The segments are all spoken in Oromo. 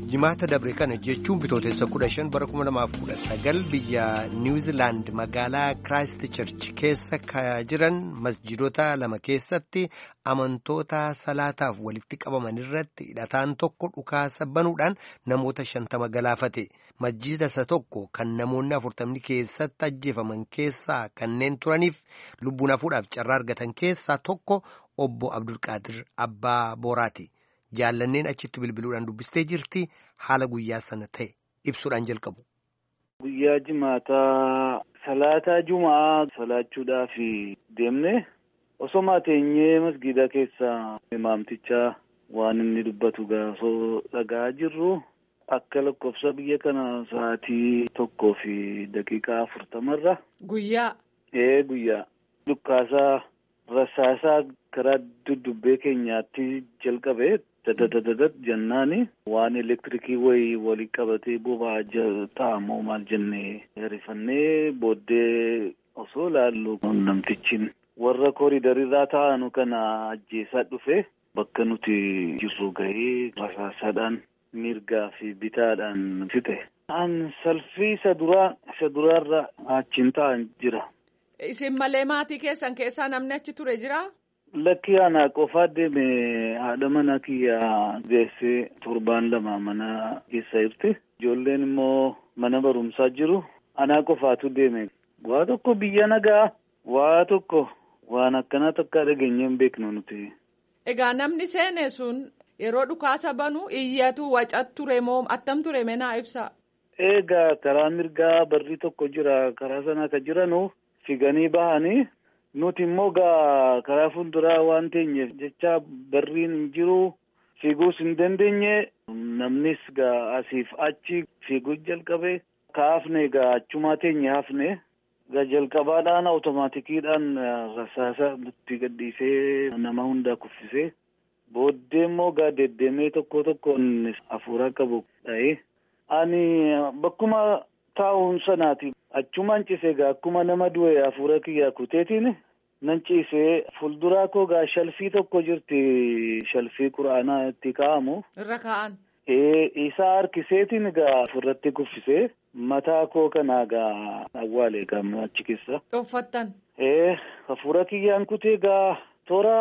jimaata dabre kana jechuun bitootessa kudha shan bara kuma lamaaf kudha sagal biyya niwuziilaand magaalaa kiraayist church keessa ka jiran masjidota lama keessatti amantoota salaataaf walitti qabaman irratti hidhataan tokko dhukaasa banuudhaan namoota shantama galaafate masjida isa tokko kan namoonni afurtamni keessatti ajjeefaman keessaa kanneen turaniif lubbuun hafuudhaaf carraa argatan keessaa tokko obbo abdulqaadir abbaa booraati. jaallanneen achitti bilbiluudhaan dubbistee jirti haala guyyaa sana ta'e ibsuudhaan jalqabu. Guyyaa jimaataa salaataa jumaa salaachuudhaaf deemne osoo teenyee masgiida keessa imaamtichaa waan inni dubbatu gaafoo dhagaa jirru akka lakkoofsa biyya kana sa'aatii tokkoo fi daqiiqaa afurtamarra. Guyyaa. Ee guyyaa dhukkaasaa rasaasaa karaa duddubbee keenyaatti jalqabe. dadadadadat jennaani waan elektirikii wayii walii qabatee boba'aa ta'amoo maal jennee rifannee booddee osoo laallu namtichi warra kooridarirraa taa'anu kana ajjeesaa dhufe bakka nuti jirru gahee rasaasaadhaan mirgaa fi bitaadhaan fixe. An salfii isa duraa isa duraarra achiin taa'an jira. Isin malee maatii keessan keessaa namni achi ture jira? Lakki aanaa qofaa deeme haadha mana kiyyaa geessee torbaan lama mana keessa jirti. Ijoolleen immoo mana barumsaa jiru. Anaa qofaatu deeme. Waa tokko biyya nagaa. Waa tokko waan akkanaa takka dhageenye hin beeknu nuti. Egaa namni seene sun yeroo dhukaasa banu iyyatu wacat ture moo attam ture menaa ibsa? Egaa karaa mirgaa barri tokko jira. Karaa sana akka jiranu figanii bahanii. Nuti immoo gaa karaa fuulduraa waan teenyeef jecha barriin hin jiru fiiguus hin dandeenye namnis gaa asiif achi fiiguu jalqabe kaafne gaa achumaa teenye hafne gaa jalqabaadhaan awutomaatikiidhaan rasaasa nutti gadhiisee nama hundaa kuffisee booddee immoo gaa deddeemee tokko tokkoon hafuura qabu dha'ee ani bakkuma taa'uun sanaati achumaan cisee gaa akkuma nama du'e hafuura kiyyaa kuteetiin. Nan ciisee fuulduraa koo gaa shalfii tokko jirti shalfii quraanaa itti kaa'amu. Irra kaa'an. Isaa harkiseetiin gaa ofirratti kuffisee mataa koo kanaa gaa awwaalee gaa achi keessa. Dhoffattan. Hafuura kiyyaan kutee gaa toora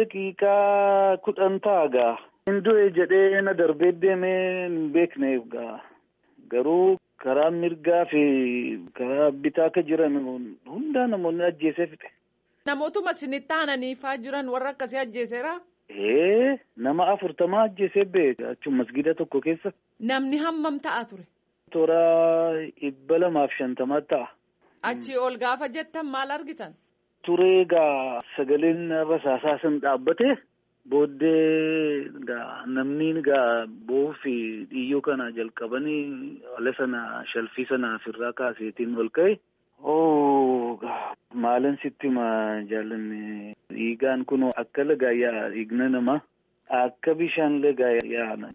daqiiqaa kudhan ta'a gaa. Hin du'e jedhee na darbee deemee hin beekne gaa garuu. Karaa mirgaa fi karaa bitaa akka jiran hundaa namoonni ajjeesee fixe. Namootuma isinitti aananiifaa jiran warra akkasii ajjeeseera? Ee nama afurtamaa ajjeesee beeka achuma masgiida tokko keessa. Namni hammam ta'a ture? Toora dhibba lamaaf shantamaa ta'a. Achii ol gaafa jettan maal argitan? Turee gaa sagaleen rasaasaa sun dhaabbate booddee gaa namni gaa boo'uu fi dhiiyyoo kana jalqabanii ala sana shalfii sana ofirraa kaaseetiin ol ka'e. Oo maalan sitti ma jaallanne dhiigaan kun akka lagaa yaa dhiigna nama akka bishaan lagaa yaa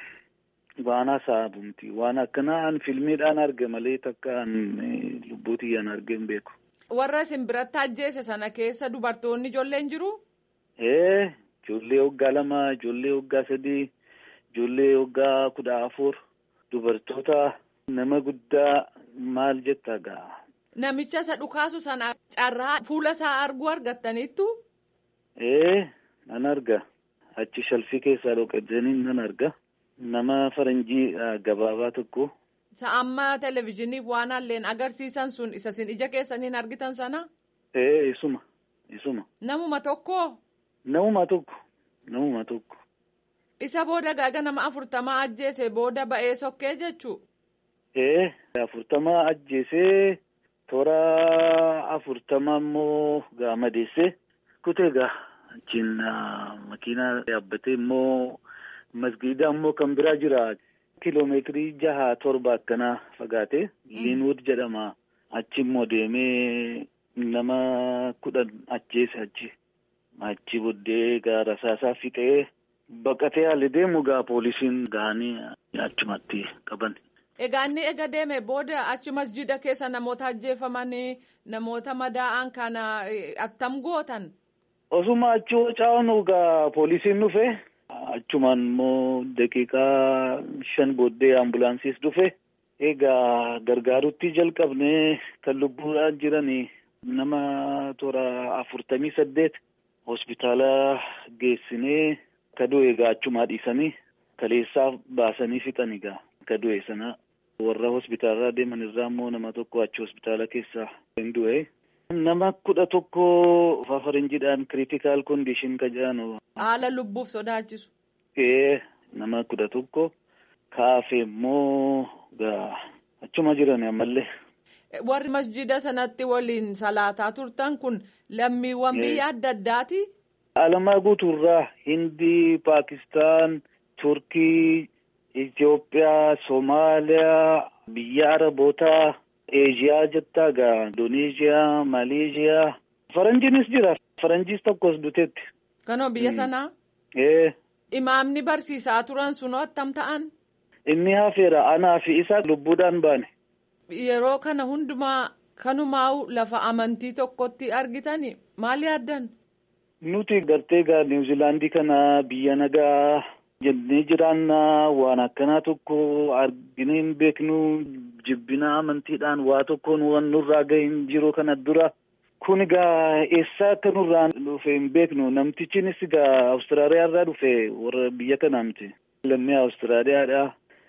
waan hasaabumti waan akkanaa an filmiidhaan arge malee takka an lubbuutiyyaan arge hin beeku. Warra isin biratti ajjeese sana keessa dubartoonni ijoolleen jiru? Ee ijoollee waggaa lama ijoollee waggaa sadii ijoollee waggaa kudha afur dubartoota nama guddaa maal jetta gaa. Namicha isa dhukaasu sana carraa fuula isaa arguu argattaniittu? Ee nan arga achi shalfii keessaa dhoqatanii nan arga nama faranjii gabaabaa tokko. Isa amma televizyiiniif waan alleen agarsiisan sun isa isin ija keessaniin argitan sana? Ee isuma isuma. Namuma tokko? Namuma tokko namuma tokko. Isa booda gaaga nama afurtamaa ajjeese booda ba'ee sokkee jechuu? Ee afurtamaa ajjeesee. Toora afurtama immoo gaa madeessee kutee gaa achiin makiinaa yaabbatee immoo masgiida immoo kan biraa jira kiloomeetirii jaha torba akkanaa fagaate liinwood jedhama achi immoo deemee nama kudhan ajjeese achi achi booddee gaa rasaasaa fixee baqatee haali deemu gaa poolisiin gahanii achumatti qaban. Egaa inni ega deeme booda achi masjida keessa namoota ajjeefamanii namoota madaa'an kana attam gootan. Osuma achi waca'anu gaa poolisiin dhufe Achumaan immoo daqiiqaa shan booddee ambulaansiis dhufe. Egaa gargaarutti jalqabnee kan lubbuudhaan jiran nama toora afurtamii saddeet hospitaala geessinee ka du'e egaa achumaa dhiisanii kaleessaa baasanii fixan egaa ka du'e sana warra hospitaalaa deeman irraa immoo nama tokko achi hospitaala keessaa hin du'e. Nama kudha tokko fafarinjidhaan kiriitikaal kondiishin ka jedhan. Haala lubbuuf sodaachisu. Ee nama kudha tokko kaafe immoo gaa achuma jiran ammallee. Warri masjida sanatti waliin salaataa turtan kun lammiiwwan biyya adda addaati. Alamaa guutuurraa Hindii, Paakistaan, Turkii, Itoophiyaa, Somaaliyaa, biyya Arabootaa, Eeshiyaa jettaa gaa Indoneeziyaa, Maleeshiyaa. Faranjiinis jira. Faranjiis tokkos duteetti. Kanoo biyya sanaa. Ee. Imaamni barsiisaa turan sunoo attam ta'an. Inni hafeera anaa fi isa lubbuudhaan baane. Yeroo kana hundumaa kanumaa'u lafa amantii tokkotti argitani maal yaaddan? Nuti gartee gaa Niwuziilaandii kana biyya nagaa jennee jiraannaa waan akkanaa tokko arginee hin beeknu jibbina amantiidhaan waa tokkoon waan nurraa gahe hin jiru kana dura. Kun egaa eessaa akka nurraan dhufe hin beeknu namtichinis egaa Awustiraaliyaa irraa dhufe warra biyya kanaa miti. Lammii Awustiraaliyaadha.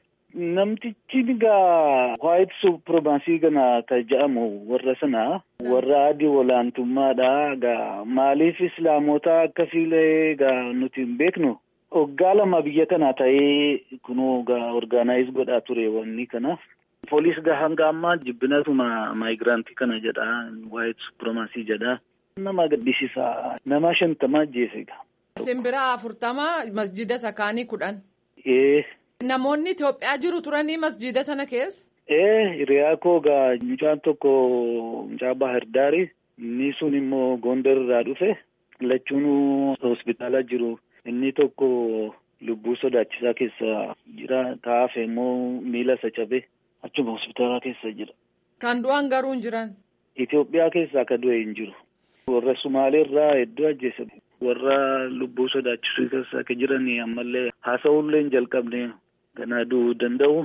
Namtichi egaa waayit supremaasii kana kan jedhamu warra sana warra adii olaantummaadha. Egaa maaliif islaamota akka fiilee egaa nuti hin beeknu. Waggaa lama biyya kana ta'ee kunoo egaa orgaanaayiz godhaa ture wanni kana. Poolis gaa hanga ammaa jibbinatuma maayigiraantii kana jedha waayit supremaasii jedha. Nama gaddisiisa nama shantama ajjeese egaa. Simbira afurtama masjida sakaanii kudhan. Ee. Namoonni Itoophiyaa jiru turanii masjida sana keessa. Ee hiriyaa koo gaa mucaan tokko mucaa Bahar Daari inni sun immoo Gondar irraa dhufe lachuun hospitaala jiru inni tokko lubbuu sodaachisaa keessa jira kaafe immoo miila isa cabe achuma hospitaala keessa jira. Kan du'an garuu hin jiran. Itoophiyaa keessaa akka du'e hin jiru. Warra Sumaalee irraa hedduu ajjeese. Warra lubbuu sodaachisuu keessa akka jiran ammallee haasa'uullee hin jalqabne. Kana du'uu danda'u.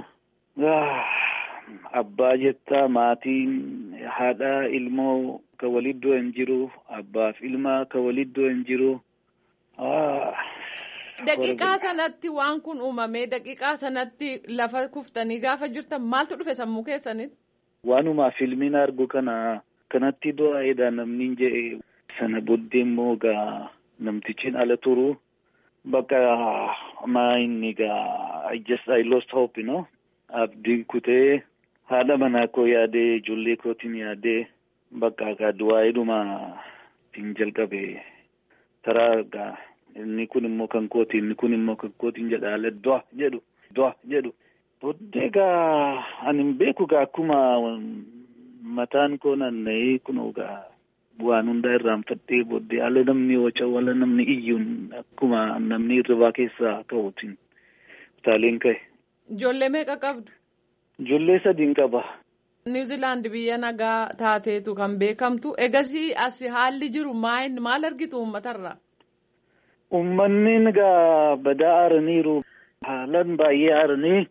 Abbaa jettaa maatiin haadha ilmoo ka walitti hin jiru. Abbaaf ilma ka walitti hin jiru. Daqiiqaa sanatti waan kun uumamee daqiiqaa sanatti lafa kuftanii gaafa jirtan maaltu dhufe sammuu keessanitti? Waanuma filmiin argu kana kanatti du'aa'eedha namni jedhe sana booddee immoo gaa namtichiin ala turu. Bakka maa inni gaa I just I lost hope you know. Abdii kutee haadha manaa koo yaadee ijoollee kootiin yaadee bakka gaa du'aa'eedhuma ittiin jalqabe karaa gaa inni kun immoo kan kooti inni kun immoo kan kootiin jedha haala du'a jedhu du'a jedhu. Booddee gaa ani hin beeku gaa akkuma mataan koo naanna'ee kunoo gaa. Waan hundaa irraanfattee booddee haala namni waca wala namni iyyuun akkuma namni irribaa keessaa ka'uutiin utaaleen ka'e. Ijoollee meeqa qabdu? Ijoollee sadiin qaba. Niwuziilaandi biyya nagaa taateetu kan beekamtu egasii as haalli jiru maal argitu uummatarraa? Uummanni egaa badaa aaraniiru haalaan baay'ee aaranii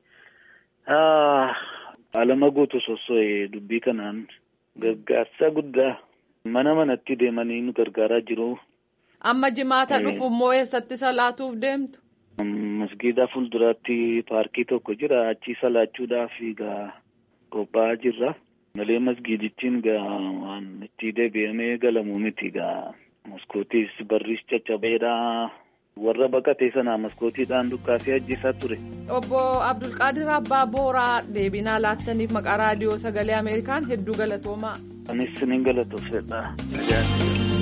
alama guutu sosso'e dubbii kanaan gargaarsa guddaa. Mana manatti deemanii nu gargaaraa jiru. Amma jimaata dhufu immoo eessatti salaatuuf deemtu? Masgiida fuulduraatti paarkii tokko jira. Achii salaachuudhaaf egaa qophaa'aa jirra. Malee masgiidichiin egaa waan itti deebi'amee galamuu miti egaa. Maskootiis barris caccabeedha. Warra baqatee sanaa maskootiidhaan dukkaasee ajjeesaa ture. Obbo Abdulqaadir Abbaa Booraa deebinaa laattaniif maqaa raadiyoo sagalee Ameerikaan hedduu galatoomaa. Anis ni galatoofedha.